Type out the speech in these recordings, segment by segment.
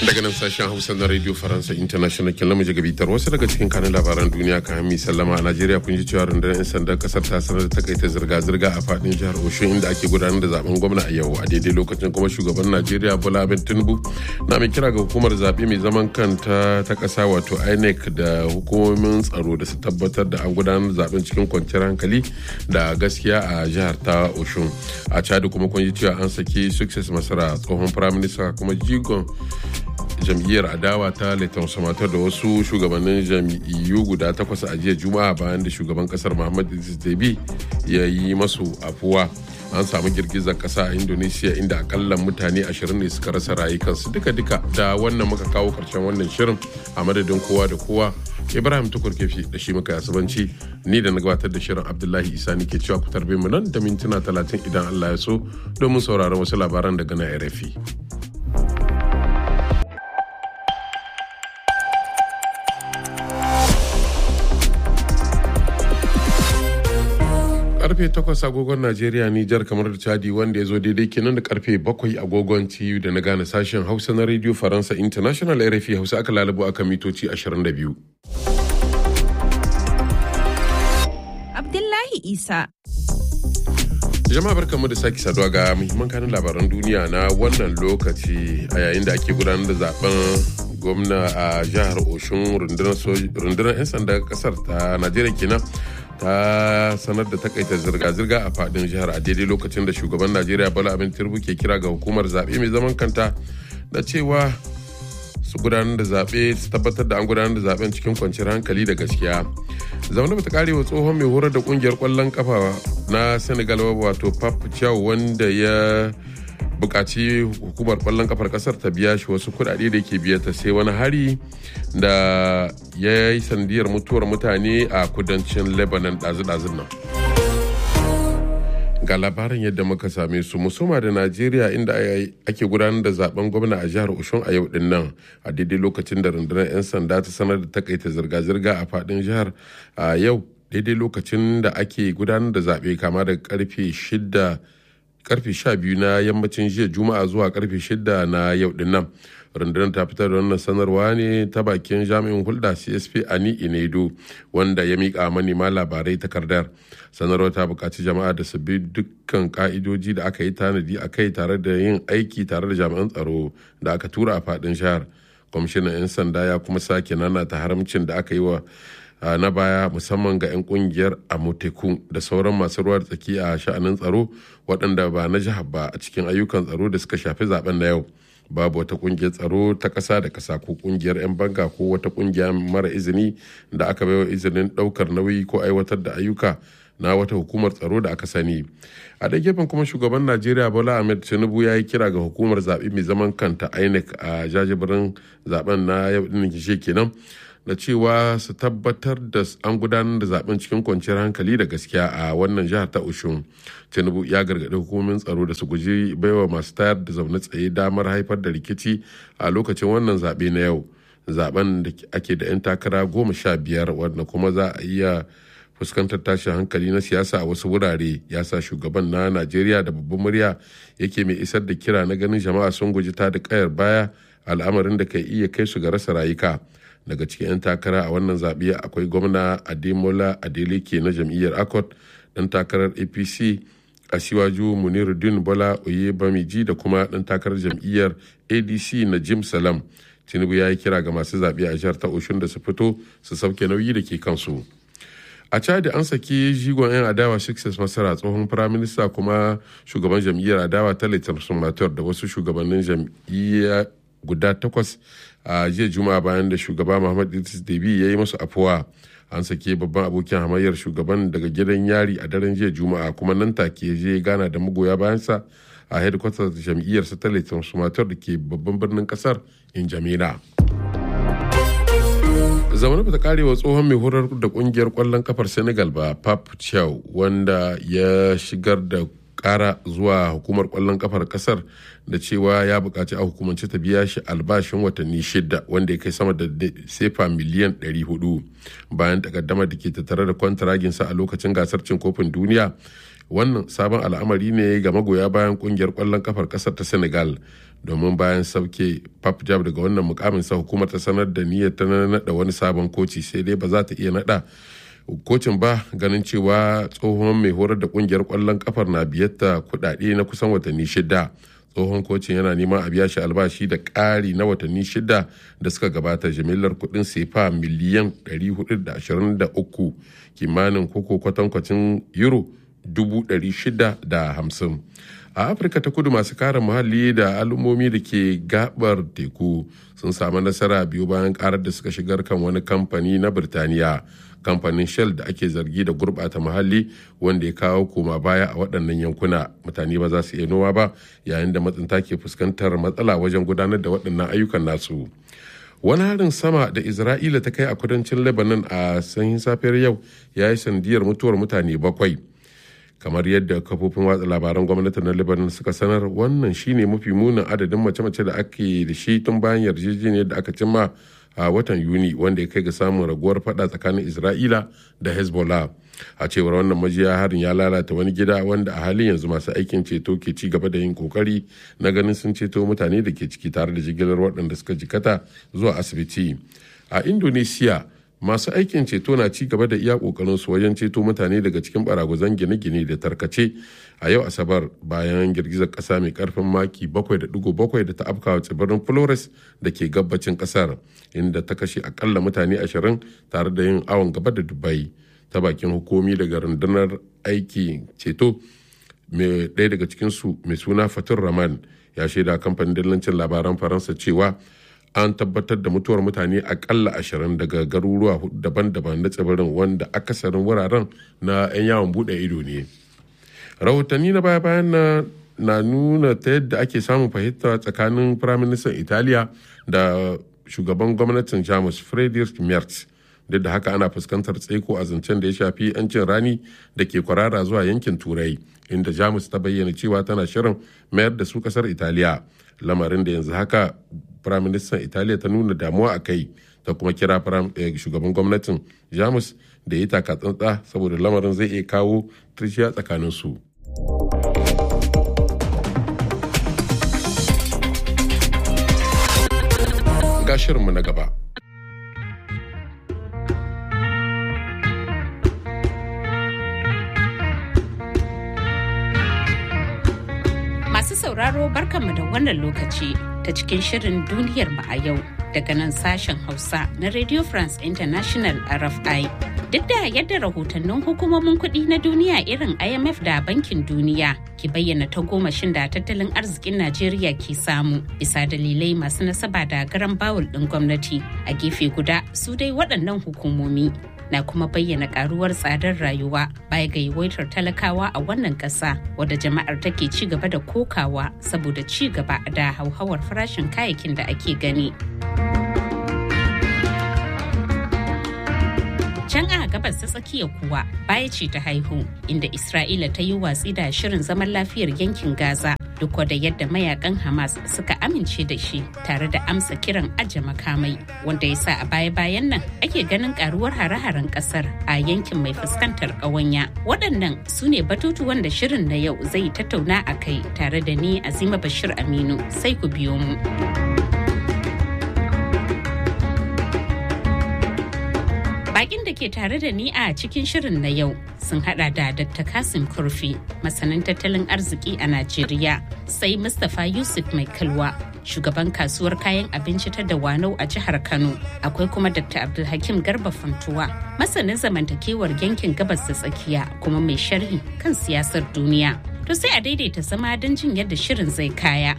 daga nan sashen hausa na radio faransa international kin lamu gabitar wasu daga cikin kanin labaran duniya kan hami sallama a najeriya kun ji cewa rundunar 'yan sandan kasar ta sanar da takaita zirga-zirga a fadin jihar oshun inda ake gudanar da zaben gwamna a yau a daidai lokacin kuma shugaban najeriya bola abin tinubu na mai kira ga hukumar zaɓe mai zaman kanta ta ƙasa wato inec da hukumomin tsaro da su tabbatar da an gudanar da zaben cikin kwanciyar hankali da gaskiya a jihar ta oshun a chad kuma kun ji cewa an saki success masara tsohon firaminista kuma jigon jam'iyyar adawa ta Leighton Samatar da wasu shugabannin jam'iyyu guda takwas a jiya juma'a bayan da shugaban kasar Muhammad Idris Deby ya yi masu afuwa an samu girgizar kasa a indonesia inda akalla mutane 20 ne suka rasa rayukansu duka-duka da wannan muka kawo karshen wannan shirin a madadin kowa da kowa ibrahim tukur kefi da shi muka yasubanci ni da na gabatar da shirin abdullahi isa ni ke cewa ku tarbe mu nan da mintuna 30 idan allah ya so domin sauraron wasu labaran daga na rfi karfe 8 agogon Najeriya Nijar kamar da Chadi wanda ya zo daidai kenan da karfe 7 agogon TU da na gane sashen Hausa na Radio Faransa International RFI Hausa aka lalabo aka mitoci 22. Abdullahi Isa. Jama'a barkanmu da sake saduwa ga muhimman kanin labaran duniya na wannan lokaci a yayin da ake gudanar da zaben gwamna a jihar Oshun rundunar 'yan sanda kasar ta Najeriya kenan. ta sanar da takaita zirga-zirga a fadin jihar a daidai lokacin da shugaban najeriya bala abin turbu ke kira ga hukumar zaɓe mai zaman kanta da cewa su gudanar da zaɓe su tabbatar da an gudanar da zaɓen cikin kwanciyar hankali da gaskiya zaune bata kare wa tsohon mai horar da kungiyar kwallon kafa na senegal wato pap chow wanda ya bukaci hukumar kwallon kafar kasar ta biya shi wasu kudade da ke biya ta sai wani hari da ya yi sandiyar mutuwar mutane a kudancin lebanon ɗazu-ɗazun nan ga labarin yadda muka same su musoma da najeriya inda ake gudanar da zaben gwamna a jihar oshun a yau din nan a daidai lokacin da rundunar 'yan sanda ta sanar da takaita zirga-zirga a fadin jihar a yau daidai lokacin da ake gudanar da zaɓe kama da karfe shida karfe 12 na yammacin jiya juma'a zuwa karfe 6 na yau din nan rundunar ta fitar da wannan sanarwa ne ta bakin jami'in hulɗa csp ani inedo wanda ya miƙa manema labarai takardar sanarwar ta buƙaci jama'a da su bi dukkan ka'idoji da aka yi tanadi a kai tare da yin aiki tare da jami'an tsaro da aka tura a faɗin jihar kwamishinan 'yan sanda ya kuma sake nana ta haramcin da aka yi wa na baya musamman ga 'yan kungiyar amoteku da sauran masu ruwa tsaki a sha'anin tsaro waɗanda ba na jihar ba a cikin ayyukan tsaro da suka shafi zaben na yau babu wata kungiyar tsaro ta ƙasa da ƙasa ko kungiyar 'yan banga ko wata kungiya mara izini da aka baiwa izinin ɗaukar nauyi ko aiwatar da ayyuka na wata hukumar tsaro da aka sani a da gefen kuma shugaban najeriya bola ahmed tinubu ya yi kira ga hukumar zaɓe mai zaman kanta inec a jajibirin zaben na yau ɗin kenan da cewa su tabbatar da an gudanar da zaben cikin kwanciyar hankali da gaskiya a wannan jihar ta ushun tinubu ya gargaɗi hukumomin tsaro da su guji baiwa masu tayar da zaune tsaye damar haifar da rikici a lokacin wannan zaɓe na yau zaben da ake da 'yan takara goma sha biyar wanda kuma za a iya fuskantar tashin hankali na siyasa a wasu wurare ya sa shugaban na najeriya da babban murya yake mai isar da kira na ganin jama'a sun guji ta da kayar baya al'amarin da ka iya kai su ga rasa rayuka daga cikin 'yan takara a wannan zaɓe akwai gwamna ademola adeleke na jam'iyyar akot ɗan takarar apc asiwaju muniruddin bola oye bamiji da kuma ɗan takarar jam'iyyar adc na jim salam tinubu ya yi kira ga masu zaɓe a jihar ta oshun da su fito su sauke nauyi da ke kansu a chadi an saki jigon 'yan adawa success masara tsohon firaminista kuma shugaban jam'iyyar adawa ta litar sumator da wasu shugabannin jam'iyya guda takwas a jiya juma'a bayan da shugaba muhammad idris debi ya yi masu afuwa an sake babban abokin hamayyar shugaban daga gidan yari a daren jiya juma'a kuma nan take je gana da magoya bayansa a headquarters jam'iyyar satellite sumatar da ke babban birnin kasar in jamila zaune bata karewa tsohon mai horar da kungiyar kwallon kafar senegal ba pap chow wanda ya shigar da kara zuwa hukumar kwallon kafar kasar da cewa ya bukaci a hukumance ta biya shi albashin watanni shida wanda ya kai sama da sefa miliyan 400 bayan takaddamar da ke tattare da kwantaraginsa a lokacin gasar cin kofin duniya wannan sabon al'amari ne ga magoya bayan kungiyar kwallon kafar kasar ta senegal domin bayan sauke papjab daga wannan mukamin sa hukumar ta sanar da niyyar ta naɗa wani sabon koci sai dai ba za ta iya naɗa kocin ba ganin cewa tsohon mai horar da kungiyar kwallon kafar na biyatta kudade na kusan watanni shida tsohon kocin yana neman a biya shi albashi da ƙari na watanni shida da suka gabata jimillar kudin sefa miliyan 423 kimanin koko kwatankwacin euro 650 a afirka ta kudu masu kare muhalli da al'ummomi da ke gabar teku sun samu nasara biyu bayan karar da suka shigar kan wani kamfani na birtaniya kamfanin shell da ake zargi da gurbata muhalli wanda ya kawo koma baya a waɗannan yankuna mutane ba za su iya noma ba yayin da matsinta ke fuskantar matsala wajen gudanar da waɗannan ayyukan nasu wani harin sama da isra'ila ta kai a kudancin lebanon a sanyin safiyar yau ya yi sandiyar mutuwar mutane bakwai kamar yadda kafofin watsa labaran gwamnati na lebanon suka sanar wannan shine mafi munin adadin mace-mace da ake da shi tun bayan yarjejeniyar da aka cimma a watan yuni wanda ya kai ga samun raguwar fada tsakanin isra'ila da hezbollah a cewar wannan majiya harin ya lalata wani gida wanda a halin yanzu masu aikin ceto ke ci gaba da yin kokari na ganin sun ceto mutane da ke ciki tare da jigilar waɗanda suka jikata zuwa asibiti a indonesia masu aikin ceto na ci gaba da iya kokarin su wajen ceto mutane daga cikin baraguzan gine-gine da tarkace a yau asabar bayan girgizar kasa mai karfin maki 7.7 da ta afkawa tsibirin flores da ke gabacin kasar inda ta kashe akalla mutane 20 tare da yin awon gaba da dubai ta bakin hukumi daga rundunar aiki ceto mai ɗaya daga cikinsu mai suna fatur raman ya shaida kamfanin dillancin labaran faransa cewa an tabbatar da mutuwar mutane akalla ashirin daga garuruwa daban-daban na tsibirin wanda akasarin wuraren na 'yan yawon bude ido ne rahotanni na baya-bayan na na nuna ta yadda ake samun fahimta tsakanin firaministan italiya da shugaban gwamnatin jamus friedrich merz duk da haka ana fuskantar tsaiko a zancen da ya shafi 'yancin rani da ke kwarara zuwa yankin turai inda jamus ta bayyana cewa tana shirin mayar da su kasar italiya lamarin da yanzu haka firaministan italiya ta nuna damuwa a kai ta kuma kira shugaban gwamnatin jamus da ya taka tsantsa saboda lamarin zai iya kawo tirciya tsakanin su ga shirinmu na gaba Masu sauraro barkanmu da wannan lokaci ta cikin shirin duniyar mu a yau daga nan sashen Hausa na Radio France International RFI. Duk da yadda rahotannin hukumomin kuɗi na duniya irin IMF da Bankin Duniya ke bayyana ta gomashin da tattalin arzikin Najeriya ke samu bisa dalilai masu nasaba da garan bawul ɗin gwamnati a gefe guda su dai waɗannan hukumomi na kuma bayyana karuwar tsadar rayuwa baya ga yawaitar talakawa a wannan ƙasa wadda jama'ar take ci gaba da kokawa saboda ci gaba da hauhawar farashin kayayyakin da ake gani. Can a gabas ta tsakiya kuwa baya ce ta haihu inda Isra'ila ta yi watsi da shirin zaman lafiyar yankin Gaza duk da yadda mayakan Hamas suka amince da shi tare da amsa kiran aje makamai wanda ya sa a baya-bayan nan ake ganin karuwar hare-haren kasar a yankin mai fuskantar ƙawanya. Waɗannan su ne batutuwan da shirin na yau zai tattauna a kai tare da ni Azima Bashir Aminu sai ku biyo mu. Bakin da ke tare da ni a cikin shirin na yau sun hada da Dr. Kasim Kurfi, masanin tattalin arziki a Najeriya, sai Mustapha Yusuf Mai Kalwa, shugaban kasuwar kayan abinci ta Dawanau a jihar Kano. Akwai kuma Dr. Abdulhakim Garba Fantuwa, masanin zamantakewar yankin gabas da tsakiya kuma mai sharhi kan siyasar duniya. To sai a daidaita zama don jin yadda shirin zai kaya.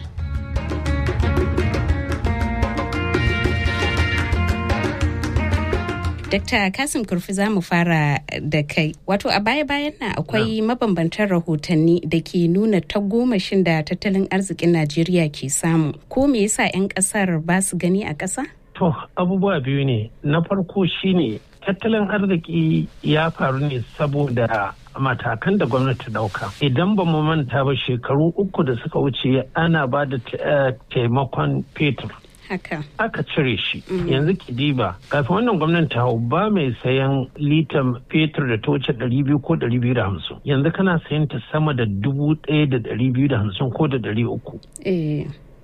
Dr. Kasim Kurfi za mu fara da kai. Wato a baya-bayan nan akwai mabambantan rahotanni da ke nuna tagomashin da tattalin arzikin Najeriya ke samu. Ko me yasa 'yan kasar ba su gani a ƙasa? To, abubuwa biyu ne. Na farko shine tattalin arziki ya faru ne saboda matakan da gwamnati dauka idan ba mu manta ba shekaru uku da suka wuce ana ba da taimakon fetur haka aka cire shi yanzu ki diba kafin wannan gwamnati hau ba mai sayan litan fetur da ta wuce ɗari biyu ko ɗari biyu da hamsin yanzu kana sayan ta sama da dubu ɗaya da ɗari biyu da hamsin ko da ɗari uku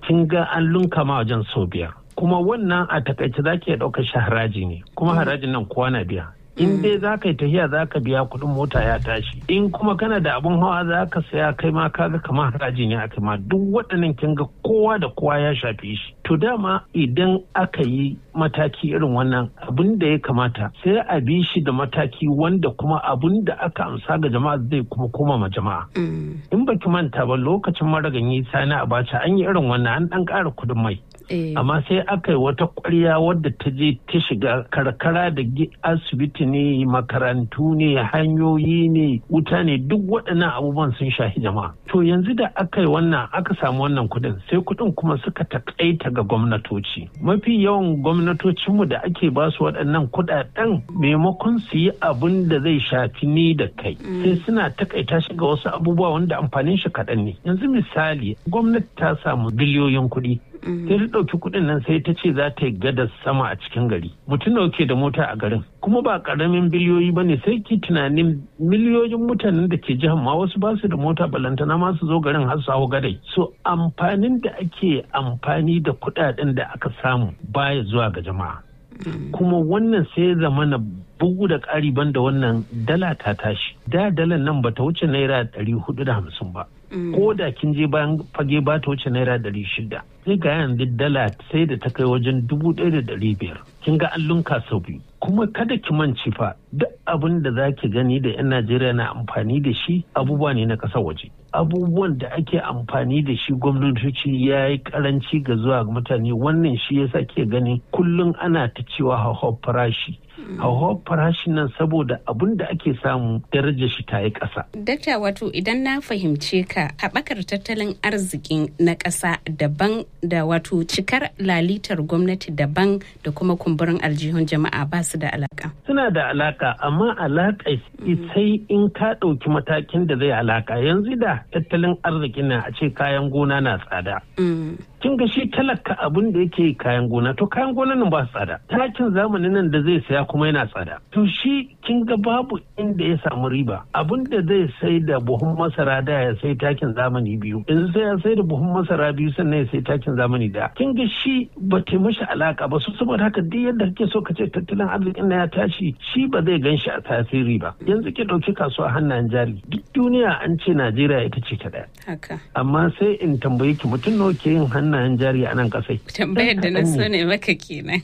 kin ga an lunka ma wajen sau biyar kuma wannan a takaice za ki ɗauka shi haraji ne kuma harajin nan kowa na biya in dai za ka yi tafiya za ka biya kuɗin mota ya tashi in kuma kana da abin hawa za ka saya kai ma kaga kamar haraji ne aka ma duk waɗannan kin ga kowa da kowa ya shafi shi to dama idan aka yi mataki irin wannan abin da ya kamata sai a bi shi da mataki wanda kuma abin da aka amsa ga jama'a zai kuma koma ma jama'a in baki manta ba lokacin maraganyi sani abacha an yi irin wannan an ɗan ƙara kuɗin mai amma sai aka yi wata kwarya wadda ta je ta shiga karkara da asibiti ne makarantu ne hanyoyi ne wuta ne duk waɗannan abubuwan sun shahi jama'a to yanzu da aka yi wannan aka samu wannan kuɗin sai kuɗin kuma suka takaita ga gwamnatoci mafi yawan gwamnatocinmu da ake ba su waɗannan kuɗaɗen maimakon su yi abin da zai shafi ni da kai sai suna takaita shi ga wasu abubuwa wanda amfanin shi kaɗan ne yanzu misali gwamnati ta samu biliyoyin kuɗi sai ta ɗauki kuɗin nan sai ta ce za ta yi gadar sama a cikin gari mutum da ke da mota a garin kuma ba ƙaramin biliyoyi ba ne sai ki tunanin miliyoyin mutanen da ke jihar ma wasu ba su da mota balantana ma su zo garin har su hau gadai so amfanin da ake amfani da kuɗaɗen da aka samu baya zuwa ga jama'a kuma wannan sai zama na bugu da ƙari banda wannan dala ta tashi da dalan nan bata wuce naira ɗari hudu da hamsin ba ko da kin je bayan fage ba ta wuce naira ɗari shida sai ga yanzu dala sai da ta kai wajen dubu ɗaya da ɗari biyar kin ga an lunka sau biyu kuma kada ki manci fa duk abin da za ki gani da 'yan najeriya na amfani da shi abubuwa ne na ƙasar waje abubuwan da ake amfani da shi gwamnatoci ya yi karanci ga zuwa mutane wannan shi yasa ke gani kullum ana ta cewa hauhawar farashi hauhawar farashin nan saboda abin da ake samu darajar shi ta yi ƙasa. Dakta wato idan na fahimce ka haɓakar tattalin arzikin na ƙasa daban da wato cikar lalitar gwamnati daban da kuma kumburin aljihun jama'a ba su da alaka. Suna da alaka amma alaka sai in ka ɗauki matakin da zai alaka yanzu da tattalin arzikin na a ce kayan gona na tsada. kin ga shi talaka abin da yake kayan gona to kayan gona nan ba tsada takin zamanin nan da zai saya kuma yana tsada to shi kin ga babu inda ya samu riba abin da zai sai da buhun masara da ya sai takin zamani biyu yanzu sai ya sai da buhun masara biyu sannan ya sai takin zamani da kin ga shi ba ta mashi alaka ba su saboda haka duk yadda kake so ka ce tattalin arzikin na ya tashi shi ba zai gan shi a tasiri ba yanzu ki ɗauki kasuwa hannayen jari duk duniya an ce najeriya ita ce ta ɗaya amma sai in tambaye ki mutum nawa ke yin hannayen jari a nan kasai. Tambayar da na so ne maka kenan.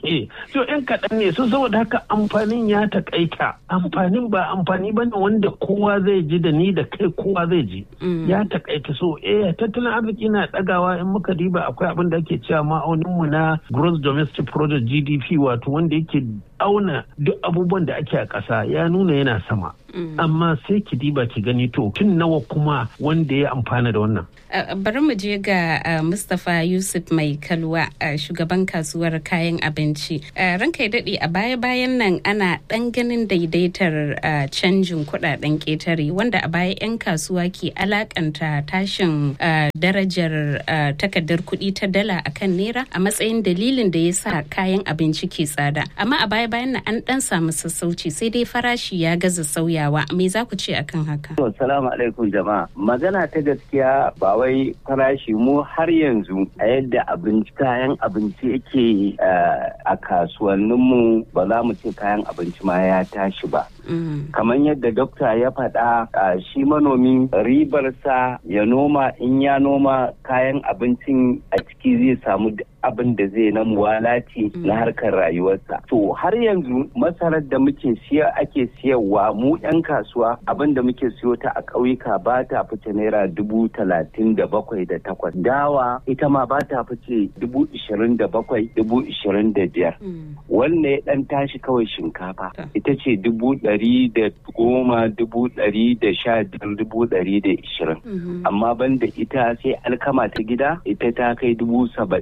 So yan kaɗan ne so saboda haka amfanin ya taƙaita amfanin ba amfani ba ne wanda kowa zai ji da ni da kai kowa zai ji. Ya taƙaita so eh tattalin arziki na ɗagawa in muka diba akwai abin da ake cewa ma'auninmu na gross domestic product GDP wato wanda yake auna duk abubuwan da ake a ƙasa ya nuna yana sama. Amma sai ki diba ki gani to tun nawa kuma wanda ya amfana da wannan. Bari mu je ga Mustapha Yusuf Mai Kalwa shugaban kasuwar kayan abinci. Ranka ya daɗe a baya-bayan nan ana ɗan ganin daidaitar canjin kuɗaɗen ƙetare wanda a baya 'yan kasuwa ke alakanta tashin darajar takardar kuɗi ta dala akan naira a matsayin dalilin da ya sa kayan abinci ke tsada. Amma a baya bayan nan an dan samu sassauci sai dai farashi ya gaza sauyawa me za ku ce akan haka assalamu alaikum jama'a magana ta gaskiya ba wai farashi mu har yanzu a yadda abinci kayan abinci yake a kasuwanninmu ba za mu ce kayan abinci ma ya tashi ba kamar yadda dokta ya faɗa shi manomi ribarsa ya noma in ya noma kayan abincin a ciki zai samu abin da zai na muwalati na harkar rayuwarsa. To har yanzu masarar da muke siya ake siyarwa mu 'yan kasuwa abin da muke siyo ta a ƙauyuka ba ta fice naira dubu talatin da bakwai da takwas. Dawa ita ma ba ta fice dubu ishirin da bakwai dubu ishirin da biyar. Wanne ya ɗan tashi kawai shinkafa ita ce dubu ɗari da goma dubu ɗari da sha biyar dubu ɗari da ishirin. Amma banda ita sai alkama ta gida ita ta kai dubu saba'in da biyar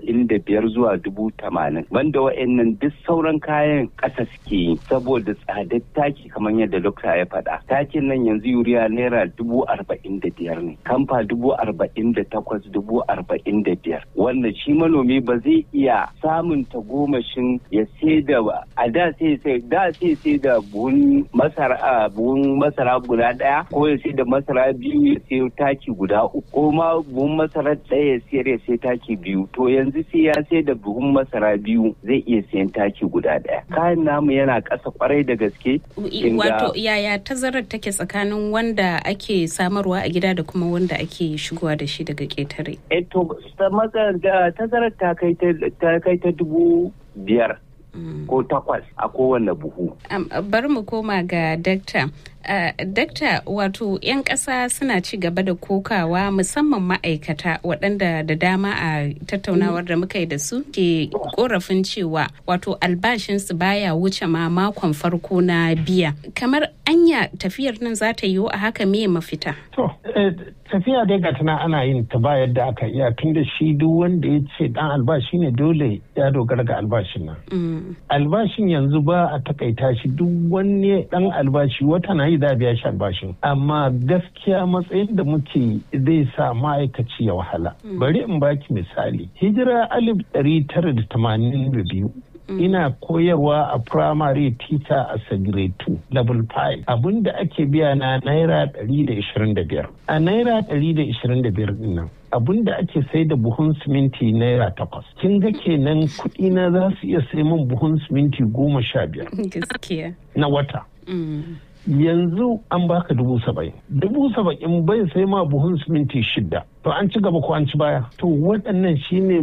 biyar zuwa dubu tamanin banda wa'annan duk sauran kayan ƙasa suke yi saboda tsadar taki kamar yadda dokta ya faɗa takin nan yanzu yuriya naira dubu arba'in da biyar ne kamfa dubu arba'in da takwas dubu arba'in da biyar wanda shi manomi ba zai iya samun tagomashin ya sai da a da sai sai da sai sai da buhun masara buhun masara guda ɗaya ko ya sai da masara biyu ya sai taki guda uku ko ma buhun masara ɗaya ya sayar ya sai taki biyu to yanzu sai ya sai da buhun masara biyu zai iya sayan taki guda ɗaya kayan namu yana ƙasa kwarai da gaske wato yaya tazarar take tsakanin wanda ake samarwa a gida da kuma wanda ake shigowa da shi daga ƙetare eh to tazarar ta kai ta dubu biyar ko takwas a kowane buhu. bari mu koma ga dakta. Uh, dakta wato 'yan ƙasa suna ci gaba da kokawa musamman ma'aikata waɗanda da dama a tattaunawar da muka yi da su ke korafin cewa wato albashinsu baya wuce ma makon farko na biya kamar anya tafiyar nan za ta yiwu a haka me mafita to tafiya dai ga tana ana yin ta ba yadda aka iya tun da shi duk wanda ya ce dan albashi ne dole ya dogara ga albashin nan albashin yanzu ba a takaita shi duk wani dan albashi wata na yi da biya shi albashin amma gaskiya matsayin da muke zai sa ma'aikaci ya wahala bari in baki misali hijira alif ɗari tara da tamanin da biyu ina koyarwa a primary teacher a grade 2 level 5 abinda ake biya na naira 125 a naira 125 din nan abin da ake sai da buhun siminti naira takwas kin ga kenan kuɗi na za su iya sai min buhun siminti goma sha biyar na wata yanzu an baka dubu saba'in dubu saba'in bai sai ma buhun siminti shida to an ci gaba ko an ci baya to waɗannan shine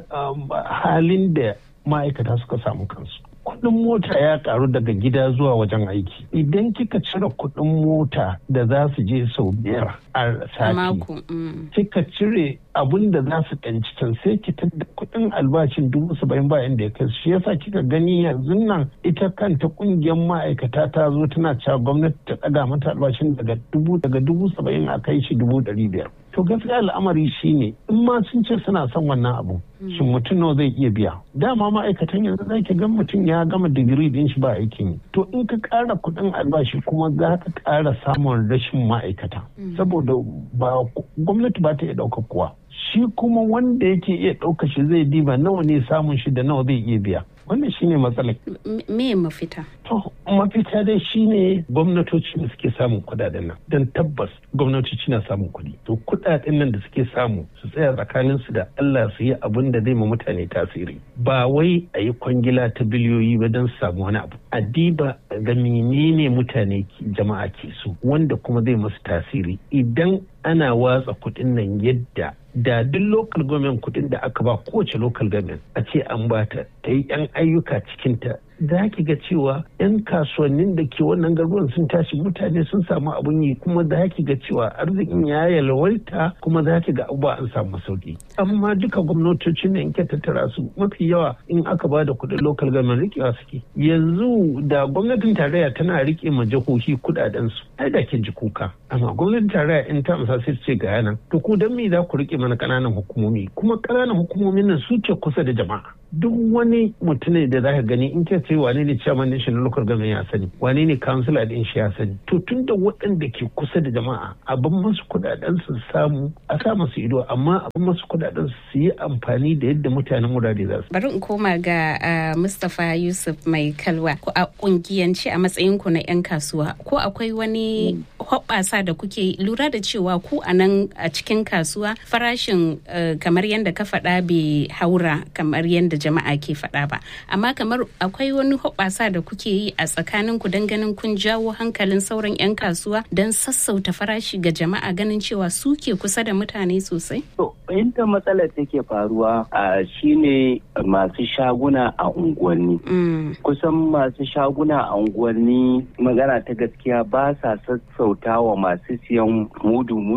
halin da ma'aikata suka samu kansu kuɗin mota ya karu daga gida zuwa wajen aiki idan kika cire kuɗin mota da za su je sau biyar a sati kika cire abun da za su ɗanci can sai ki da kuɗin albashin dubu saba'in bayan da ya kai shi yasa kika gani yanzu nan ita kanta ƙungiyar ma'aikata ta zo tana cewa gwamnati ta ɗaga mata albashin daga dubu daga dubu saba'in a kai shi dubu ɗari biyar to gaskiya al'amari shine in ma sun ce suna son wannan abu shin mutum nawa zai iya biya dama ma'aikatan yanzu za ki ga mutum ya gama digiri din shi ba aikin yi to in ka ƙara kuɗin albashi kuma za ka ƙara samun rashin ma'aikata saboda ba gwamnati ba ta iya ɗaukar kowa shi kuma wanda yake iya ɗauka shi zai diba nawa ne samun shi da nawa zai iya biya wannan shine matsalar me mafita to mafita dai shine gwamnatoci da suke samun kudaden nan don tabbas gwamnatoci na samun kuɗi to kudaden nan da suke samu su tsaya tsakanin su da Allah su yi abin da zai ma mutane tasiri ba wai a yi kwangila ta biliyoyi ba don su samu wani abu a diba ga menene mutane jama'a ke so wanda kuma zai masu tasiri idan ana watsa kuɗin nan yadda da duk local government kuɗin da aka ba kowace local government a ce an bata ta yi 'yan ayyuka cikinta za ki ga cewa 'yan kasuwannin da ke wannan garuruwan sun tashi mutane sun samu abun yi kuma za ki ga cewa arzikin ya yalwaita kuma za ki ga abubuwa an samu sauki amma duka gwamnatocin da in ke tattara su mafi yawa in aka ba da kuɗin local government rikewa suke yanzu da gwamnatin tarayya tana rike ma jihohi kuɗaɗen su ai da kin ji kuka amma gwamnatin tarayya in ta amsa sai ce ga yanan to ku dan me za ku rike mana ƙananan hukumomi kuma ƙananan hukumomin nan su ce kusa da jama'a duk wani mutum da za ka gani in ke ce wane ne chairman din shi na local government ya sani wane ne councilor din shi ya sani to tun da waɗanda ke kusa da jama'a abin masu kudaden su samu a sa masu ido amma abin masu kudaden su yi amfani da yadda mutanen wurare za su bari in koma ga Mustapha Yusuf mai kalwa ko a kungiyance a matsayin ku na yan kasuwa ko akwai wani hoɓɓasa da kuke lura da cewa ku a nan a cikin kasuwa farashin kamar yadda ka faɗa bai haura kamar yadda jama'a ke faɗa ba amma kamar akwai wani hoɓasa da kuke yi a tsakanin ku don ganin kun jawo hankalin sauran 'yan kasuwa don sassauta farashi ga jama'a ganin cewa su ke kusa da mutane sosai? To, inda matsalar take faruwa a shine masu shaguna a unguwanni. Kusan masu shaguna a unguwanni magana ta gaskiya ba sa sassauta wa masu siyan mudu-mudu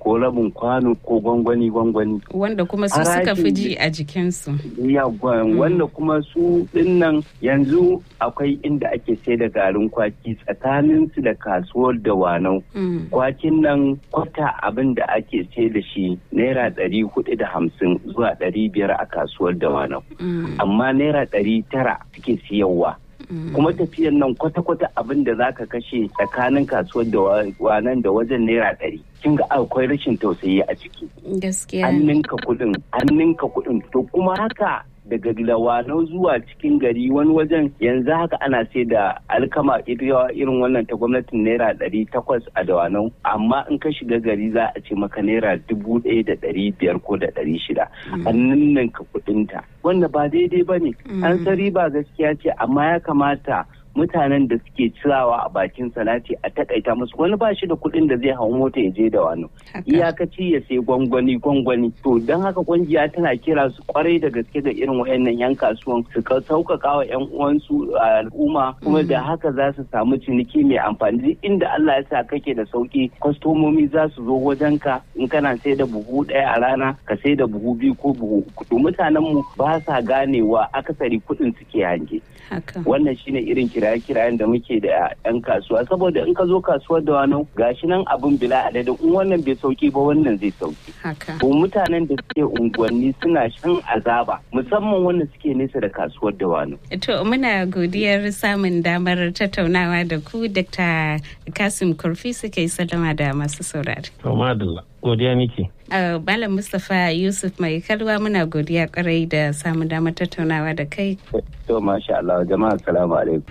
ko rabin kwano ko gwangwani gwangwani wanda kuma su suka fi ji a jikinsu yagwan wanda kuma su dinnan yanzu akwai inda ake sai da garin kwaki tsakanin su da kasuwar da wanau kwakin nan kwata abin da ake sai da shi naira ɗari hudu da hamsin zuwa ɗari biyar a kasuwar da wanau amma naira ɗari tara suke siyarwa kuma tafiyan nan kwata-kwata abin da za ka kashe tsakanin kasuwar da wanan da wajen naira ɗari kin ga akwai rashin tausayi a ciki gaskiya an ninka kuɗin an ninka kuɗin to kuma haka daga lawanau zuwa cikin gari wani wajen yanzu haka ana sai da alkama irin wannan ta gwamnatin naira ɗari takwas a dawanau amma in ka shiga gari za a ce maka naira dubu ɗaya da ɗari biyar ko da ɗari shida an ninninka kuɗinta wanda ba daidai ba ne an san riba gaskiya ce amma ya kamata mutanen da suke cirawa a bakin salati a takaita musu wani ba shi da kuɗin da zai hau mota ya je da wani iyakaci ya sai gwangwani gwangwani to don haka kungiya tana kira su kwarai da gaske da irin wayannan yan kasuwan su ka sauƙaƙa wa yan uwansu a al'umma kuma da haka za su samu ciniki mai amfani duk inda Allah ya sa kake da sauki kwastomomi za su zo wajen ka in kana sai da buhu ɗaya a rana ka sai da buhu biyu ko buhu uku mutanen mu ba sa ganewa akasari kuɗin suke hange wannan shine irin kiraye-kirayen da muke da 'yan kasuwa saboda in ka zo kasuwar da wani gashi nan abin bila adadin in wannan bai sauki ba wannan zai sauki ko mutanen da suke unguwanni suna shan azaba musamman wanda suke nesa da kasuwar da wani to muna godiyar samun damar tattaunawa da ku dr kasim kurfi suke sallama da masu saurari to madalla godiya nake Malam Mustapha Yusuf mai kalwa muna godiya kwarai da samun damar tattaunawa da kai. To masha Allah jama'a salamu alaikum.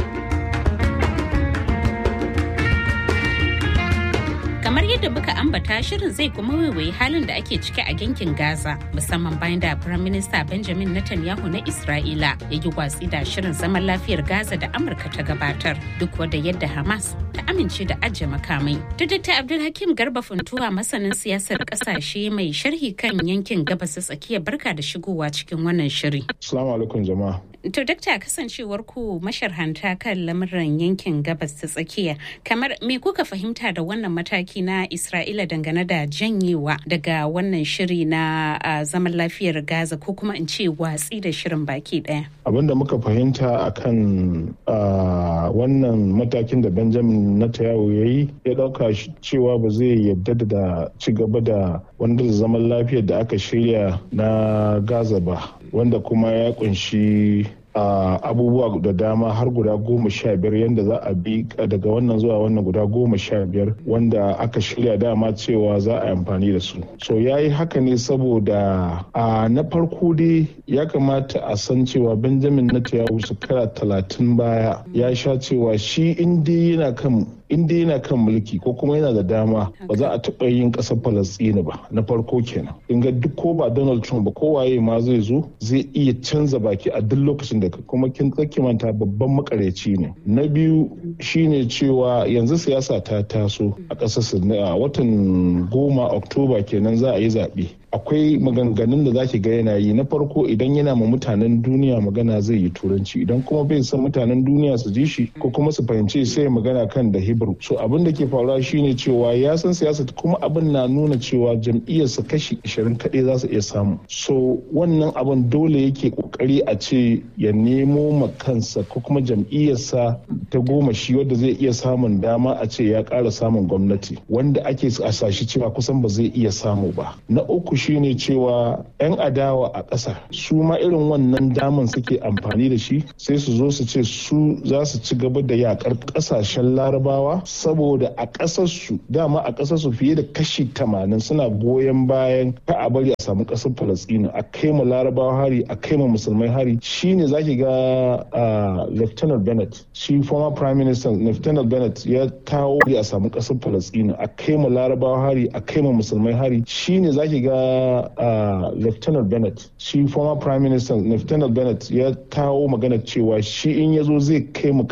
kamar yadda muka ambata shirin zai kuma waiwayi halin da ake ciki a yankin gaza musamman bayan da firayim minista benjamin netanyahu na isra'ila ya yi watsi da shirin zaman lafiyar gaza da amurka ta gabatar duk wadda yadda hamas ta amince da ajiye makamai da dr abdulhakim garba funtuwa masanin siyasar kasashe mai sharhi kan yankin gabas ta tsakiya barka da shigowa cikin wannan shiri assalamu alaikum jama'a To dakta kasancewar ku masharhanta kan lamuran yankin gabas ta tsakiya kamar me kuka fahimta da wannan mataki na Isra'ila dangane da janyewa daga wannan shiri na uh, zaman lafiyar Gaza ko kuma in ce watsi da shirin baki daya. Abin da muka fahimta akan uh, wannan matakin da Benjamin Netanyahu ya yi ya dauka cewa ba zai yadda da ci gaba da wanda zaman lafiyar da aka shirya na Gaza ba wanda kuma ya kunshi Uh, abubuwa da dama har guda goma sha biyar yadda za a bi daga wannan zuwa wannan guda goma sha biyar wanda aka shirya dama cewa za a amfani da su so ya yi haka ne saboda uh, na farko dai ya kamata a san cewa benjamin netanyahu shekara talatin baya ya sha cewa shi inda yana kan inda yana kan mulki ko kuma yana da dama ba za a taɓa yin ƙasar falastini ba na farko kenan in ga duk ko ba donald trump ba kowaye ma zai zo zai iya canza baki a duk lokacin da kuma kin tsaki manta babban makareci ne na biyu shine cewa yanzu siyasa ta taso a ƙasar a watan goma oktoba kenan za a yi zaɓe akwai maganganun da zaki ga yana yi na farko idan yana ma mutanen duniya magana zai yi turanci idan kuma bai san mutanen duniya su ji shi ko kuma su fahimci sai magana kan da hebrew so abin da ke faruwa shine cewa ya san siyasa kuma abin na nuna cewa jam'iyyarsa kashi 20 kaɗai za su iya samu so wannan abin dole yake kokari a ce ya nemo ma kansa ko kuma jam'iyyarsa ta goma shi wadda zai iya samun dama a ce ya ƙara samun gwamnati wanda ake a sashi cewa kusan ba zai iya samu ba na uku shine cewa 'yan adawa a ƙasa su ma irin wannan daman suke amfani da shi sai su zo su ce su za su ci gaba da yakar ƙasashen larabawa saboda a ƙasarsu dama a ƙasarsu fiye da kashi tamanin suna goyon bayan ka a bari a samu ƙasar falastinu a kai ma larabawa hari a kai ma musulmai hari shine zaki ga lieutenant bennett shi former prime minister lieutenant bennett ya kawo a samu ƙasar falastinu a kai ma larabawa hari a kai ma musulmai hari shine zaki ga uh, lieutenant bennett shi former prime minister lieutenant bennett ya kawo magana cewa shi in ya zo zai kai mu